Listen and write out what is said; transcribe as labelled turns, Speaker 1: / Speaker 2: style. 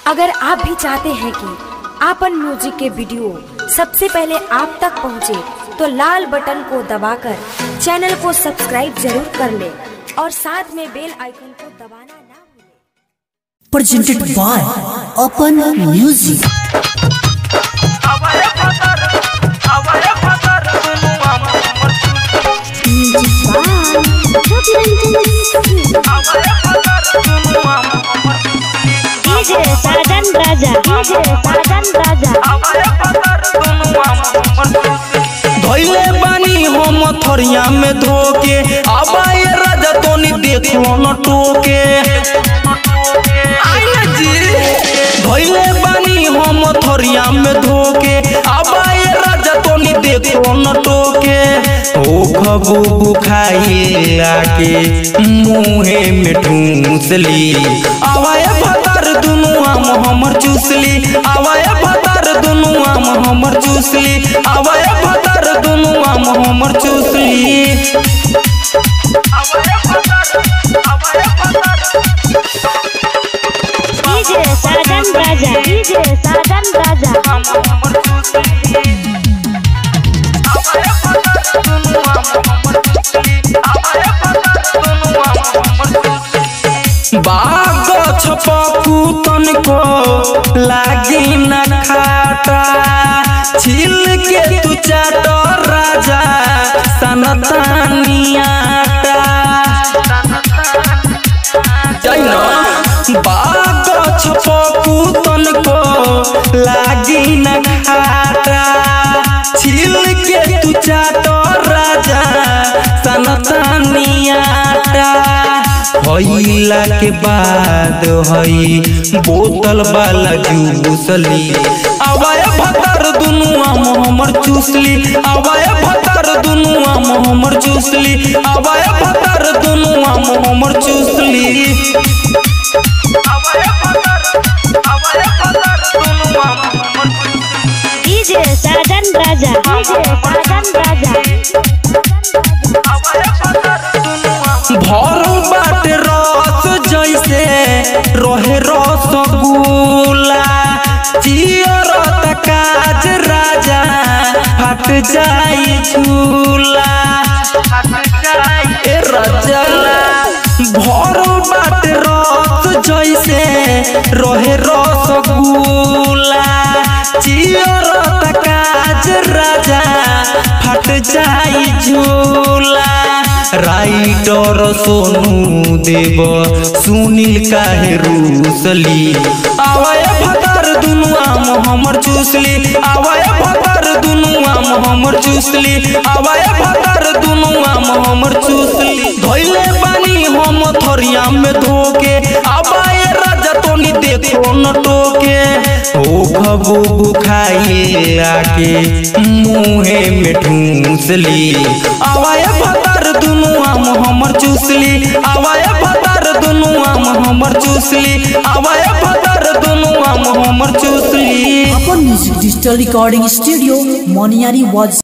Speaker 1: अगर आप भी चाहते हैं कि आपन म्यूजिक के वीडियो सबसे पहले आप तक पहुंचे, तो लाल बटन को दबाकर चैनल को सब्सक्राइब जरूर कर ले और साथ में बेल आइकन को दबाना ना भूलें।
Speaker 2: presented by Open Music.
Speaker 3: आवाया फतर आवाया फतर दुनु हमर आवाया फतर दुनु हमर
Speaker 4: डीजे साजन राजा डीजे साजन राजा
Speaker 3: आवाया फतर दुनु हमर
Speaker 5: धैले बानी हम थरिया में धोके आबाए राजा तोनी देखो न टोके आइए जी धैले बानी हम थरिया में धोके आबाए राजा तोनी देखो न टोके ओ खबू बुखाई लाके मुहे में ठूसली आवाए भतर दुनु आम हमर चूसली आवाए भतर दुनु आम हमर चूसली आवाए भतर दुनु आम हमर चूसली
Speaker 3: आवाया फतर आवाया फतर
Speaker 4: डीजे साजन राजा डीजे साजन राजा
Speaker 3: हमर आवाया फतर दुनु हमर आवाया फतर दुनु हमर
Speaker 5: बाग छपकू तनको लागी न खाटा छिल के तू चाट राजा सनतानियाटा जैन बाग छपकू तनको लागी न खाटा छिल के तू चाट राजा सनतानियाटा होइला के बाद हई बोतल वाला जूसली आवाय भतर दुनु आम हमर चूसली आवाय भतर दुनु आम हमर चूसली आवाय भतर दुनु आम हमर चूसली
Speaker 3: आवाया फतर आवाया फतर दुनु हमर
Speaker 4: डीजे साजन राजा डीजे साजन राजा
Speaker 3: आवाया फतर दुनु हमर
Speaker 5: भरल बाटे रस जैसे रहे रसगुल्ला चियर काज राजा फट जाई झूला ए राजा भरल बाटे रस जैसे रहे रसगुल्ला चियर काज राजा फट जाई झूला राइटर सोनू देव सुनील काहे रूसली आवाय भतर दुनु आम हमर चूसली आवाय भतर दुनु आम हमर चूसली आवाय भतर दुनु आम हमर चूसली धैले बानी हम थरिया में धोके आवाय राजा तोनी देखो न टोके ओ खबू बुखाई लाके मुहे में ठूसली आवाय भतर दुनु आम हमर चूसली आवाय भतर दुनु आम हमर चूसली आवाय भतर दुनु आम हमर चूसली
Speaker 2: Open Music Digital Recording Studio, Moniari was